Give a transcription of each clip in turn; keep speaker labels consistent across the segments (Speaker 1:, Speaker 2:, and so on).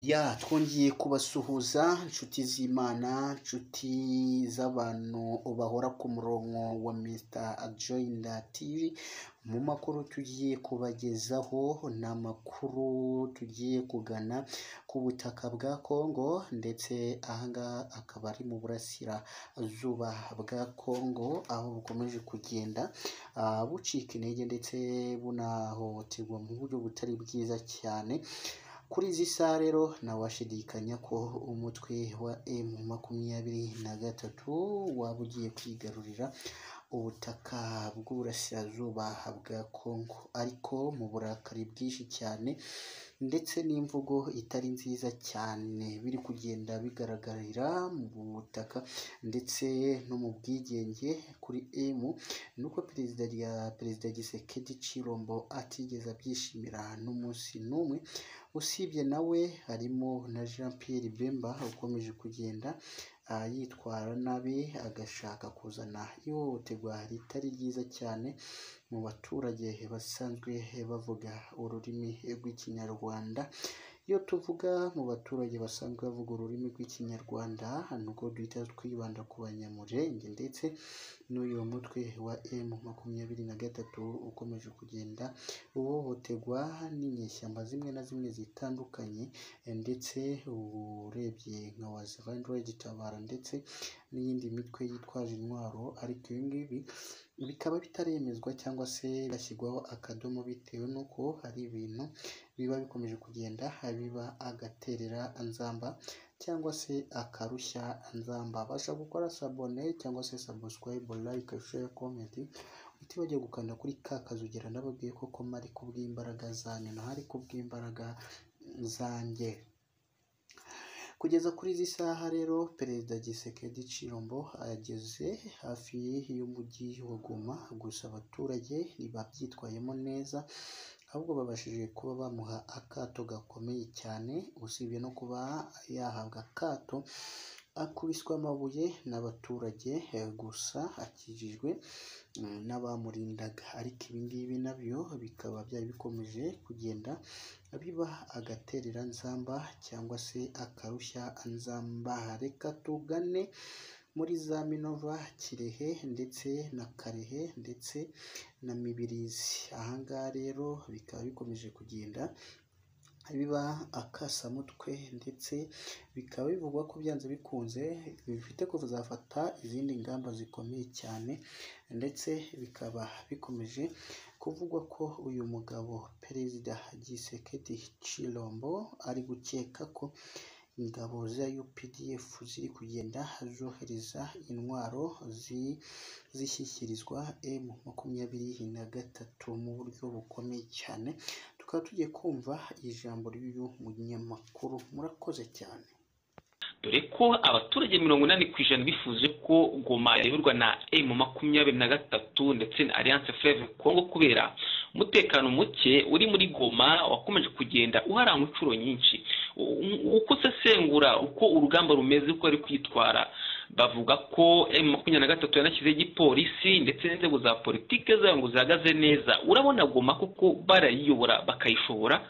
Speaker 1: Ya twongeye kubasuhuza inshuti z'Imana, inshuti z'abantu bahora ku murongo wa Mr. Ajoyina TV, mu makuru tugiye kubagezaho ni amakuru tugiye kugana ku butaka bwa Kongo ndetse aha ngaha akaba ari mu burasirazuba bwa Kongo, aho bukomeje kugenda ah, bucika intege ndetse bunahohoterwa mu buryo butari bwiza cyane. Kuri izi saha rero ntawashidikanya ko umutwe wa M makumyabiri na gatatu waba ugiye kwigarurira ubutaka bw'uburasirazuba bwa Kongo, ariko mu burakari bwinshi cyane ndetse n'imvugo itari nziza cyane biri kugenda bigaragarira mu butaka ndetse no mu bwigenge kuri M, ni uko perezida rya perezida Gisekedi Cirombo atigeze abyishimira n'umunsi n'umwe, usibye nawe harimo na Jean Pierre Bemba ukomeje kugenda ah, yitwara nabi agashaka kuzana ihohoterwa ritari ryiza cyane mu baturage basanzwe bavuga ururimi rw'Ikinyarwanda. Iyo tuvuga mu baturage basanzwe bavuga ururimi rw'Ikinyarwanda, nubwo duhita twibanda ku Banyamulenge ndetse n'uyu mutwe wa M makumyabiri na gatatu ukomeje kugenda uhohoterwa n'inyeshyamba zimwe na zimwe zitandukanye, ndetse urebye nka Wazirandura Gitabara ndetse n'iyindi mitwe yitwaje intwaro, ariko ibi ngibi bikaba bitaremezwa cyangwa se bigashyirwaho akadomo bitewe n'uko hari ibintu biba bikomeje kugenda biba agaterera nzamba cyangwa se akarushya nzamba. Basha gukora sabone cyangwa se subscribe, like, share, comment utibagiwe gukanda kuri ka kazi ugera nababwiye ko koma ari kubw'imbaraga zanyu ntahari kubw'imbaraga zanjye. Kugeza kuri izi saha rero Perezida Gisekedi Cirombo ageze hafi y'umujyi wa Goma, gusa abaturage ntibabyitwayemo neza ahubwo babashije kuba bamuha akato gakomeye cyane, usibye no kuba yahabwa akato akubiswe amabuye n'abaturage, eh, gusa akijijwe mm, n'abamurindaga, ariko ibi ngibi nabyo bikaba byari bikomeje kugenda biba agaterera nzamba cyangwa se akarushya nzamba. Reka tugane muri za Minova, Kirehe ndetse na Karehe ndetse na Mibirizi. Aha ngaha rero bikaba bikomeje kugenda biba akasamutwe ndetse bikaba bivugwa ko byanze bikunze bifite kuzafata izindi ngamba zikomeye cyane ndetse bikaba bikomeje kuvugwa ko uyu mugabo Perezida Gisekedi Cirombo ari gukeka ko ingabo za UPDF ziri kugenda zohereza intwaro zi- zishyikirizwa M makumyabiri na gatatu mu buryo bukomeye cyane, tukaba tugiye kumva ijambo ry'uyu munyamakuru. Murakoze cyane.
Speaker 2: dore ko abaturage mirongo inani ku ijana bifuje ko goma yayoborwa na emu makumyabiri na gatatu ndetse na alliance fleve kongo kubera umutekano muke uri muri goma wakomeje kugenda uharangwa inshuro nyinshi U- uko usesengura uko urugamba rumeze uko ari kwitwara bavuga ko emu makumyabiri na gatatu yanashyizeho igipolisi ndetse n'inzego za politike zayo ngo zihagaze neza urabona goma kuko barayiyobora bakayishobora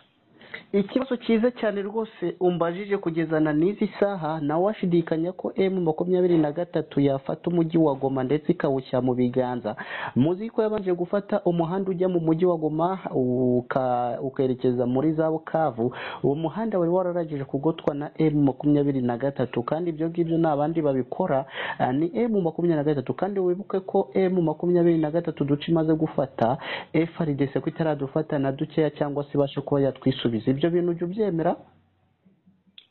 Speaker 1: Ikibazo cyiza cyane rwose umbajije kugezana n'izi saha nawe washidikanya ko M makumyabiri na gatatu yafata umujyi wa Goma ndetse ikawushyira mu biganza. Muzi ko yabanje gufata umuhanda ujya mu mujyi wa Goma uka- ukerekeza muri za Bukavu, uwo muhanda wari wararangije kugotwa na M makumyabiri na gatatu kandi ibyo ngibyo nta bandi babikora ah, ni M makumyabiri na gatatu kandi wibuke ko M makumyabiri na gatatu duce imaze gufata FRDC ko itaradufata na dukeya cyangwa se ibashe kuba yatwisubiza ibyo bintu ujya ubyemera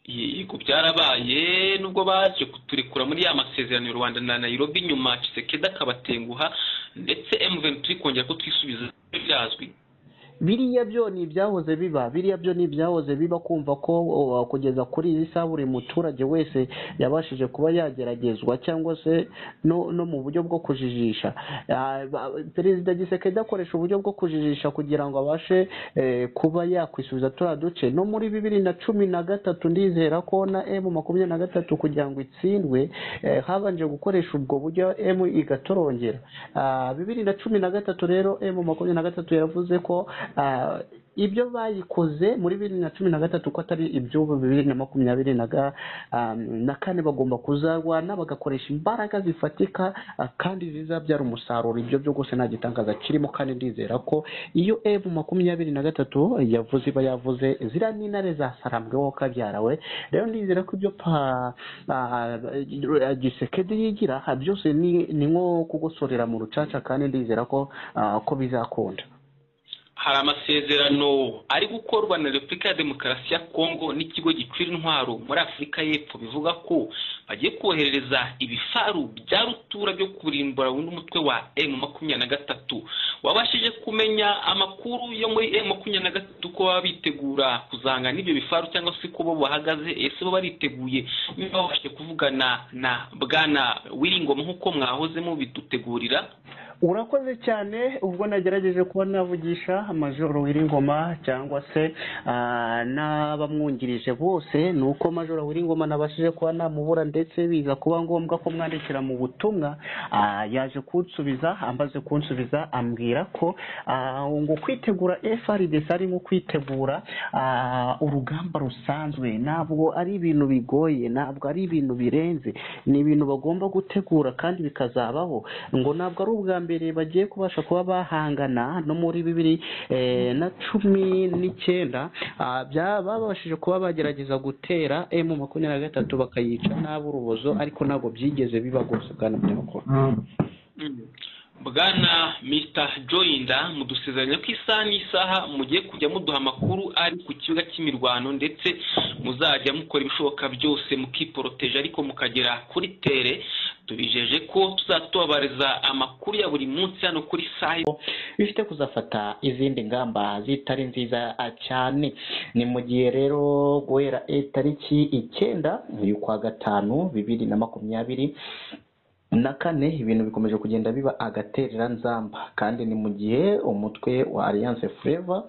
Speaker 2: yego byarabaye nubwo baje kuturekura muri ya masezerano y'u Rwanda na Nairobi nyuma Tshisekedi akabatenguha ndetse M23 kongera ko twisubiza byazwi
Speaker 1: biriya byo ni ibyahoze biba biriya byo ni ibyahoze biba kumva ko o, kugeza kuri iyi saha buri muturage wese yabashije kuba yageragezwa cyangwa se no, no mu buryo bwo kujijisha Ah, ba- perezida gisekedi akoresha uburyo bwo kujijisha kugira ngo abashe eh, kuba yakwisubiza turiya duce no muri bibiri na cumi na gatatu ndizera ko na emu makumyabiri na gatatu kugira ngo itsindwe eh, habanje gukoresha ubwo buryo emu igatorongera Ah, bibiri na cumi na gatatu rero emu makumyabiri na gatatu yaravuze ko ah,
Speaker 3: ibyo bayikoze muri bibiri na cumi na gatatu ko atari iby'ubu bibiri na makumyabiri na kane bagomba kuzarwana bagakoresha imbaraga zifatika kandi zizabyara umusaruro ibyo byo rwose nta gitangaza kirimo kandi ndizera ko iyo evu makumyabiri na gatatu yavuze iba yavuze ziriya ni intare zasarambweho kabyarawe rero ndizera ko ibyo pa gisekedi yigira byose ni nko kugosorera mu rucaca kandi ndizera ko ko bizakunda
Speaker 2: hari amasezerano ari gukorwa na repubulika ya demokarasi ya kongo n'ikigo gicura intwaro muri afurika y'epfo bivuga ko bagiye koherereza ibifaru bya rutura byo kurimbura burundu umutwe wa emu makumyabiri na gatatu wabashije kumenya amakuru yo muri emu makumyabiri na gatatu ko baba bitegura kuzanga n'ibyo bifaru cyangwa se ko bo bahagaze ese bo bariteguye niba babashije kuvugana na bwana wiringoma nk'uko mwahoze mubidutegurira
Speaker 3: urakoze cyane ubwo nagerageje kuba navugisha majoro w'iringoma cyangwa se n'abamwungirije bose ni uko majoro w'iringoma nabashije kuba namubura ndetse biza kuba ngombwa ko mwandikira mu butumwa yaje kunsubiza amaze kunsubiza ambwira ko ngo kwitegura frdc ari nko kwitegura urugamba rusanzwe ntabwo ari ibintu bigoye ntabwo ari ibintu birenze ni ibintu bagomba gutegura kandi bikazabaho ngo ntabwo ari ubwa mbere bagiye kubasha kuba bahangana no muri bibiri na cumi n'icyenda babashije kuba bagerageza gutera emu makumyabiri na gatatu bakayica nta burubozo ariko ntabwo byigeze biba rwose bwana binyamakuru
Speaker 2: bwana mr joyinda mudusezeranya ko isaha n'isaha mugiye kujya muduha amakuru ari ku kibuga cy'imirwano ndetse muzajya mukora ibishoboka byose mukiporoteje ariko mukagera kuri tere tubijeje ko tuzatubabariza amakuru ya buri munsi hano kuri saha
Speaker 3: bifite kuzafata izindi ngamba zitari nziza cyane ni mu gihe rero guhera tariki icyenda y'ukwa gatanu bibiri na makumyabiri na kane ibintu bikomeje kugenda biba agatereranzamba kandi ni mu gihe umutwe wa alliance fureva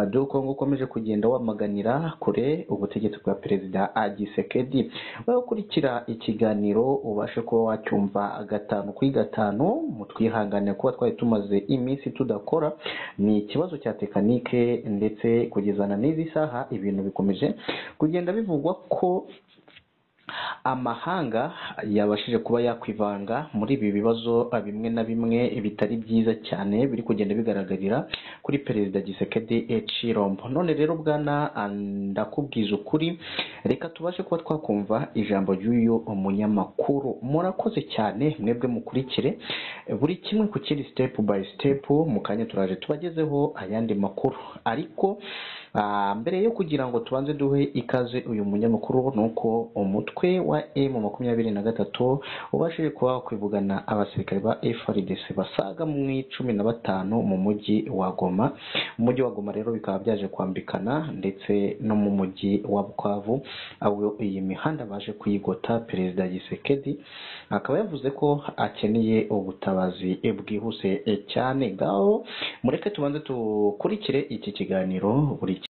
Speaker 3: do kongo ukomeje kugenda wamaganira kure ubutegetsi bwa perezida agisekedi wowe ukurikira ikiganiro ubashe kuba wacyumva gatanu kuri gatanu mutwihangane kuba twari tumaze iminsi tudakora ni ikibazo cya tekanike ndetse kugezana n'izi saha ibintu bikomeje kugenda bivugwa ko amahanga yabashije kuba yakwivanga muri ibi bibazo bimwe na bimwe bitari byiza cyane biri kugenda bigaragarira kuri perezida gisekedi ecirombo none rero bwana ndakubwiza ukuri reka tubashe kuba twakumva ijambo ry'uyu munyamakuru murakoze cyane mwebwe mukurikire buri kimwe ku kindi sitepu bayi sitepu mu kanya turaje tubagezeho ayandi makuru ariko mbere yo kugira ngo tubanze duhe ikaze uyu munyamakuru ni uko umutwe wa emu makumyabiri na gatatu ubashije kuba wakwivugana abasirikare ba FRDC basaga mu icumi na batanu mu mujyi wa Goma umujyi wa Goma rero bikaba byaje kwambikana ndetse no mu mujyi wa Bukavu aho iyi mihanda baje kuyigota perezida Gisekedi akaba yavuze ko akeneye ubutabazi bwihuse cyane ngaho mureke tubanze dukurikire iki kiganiro buri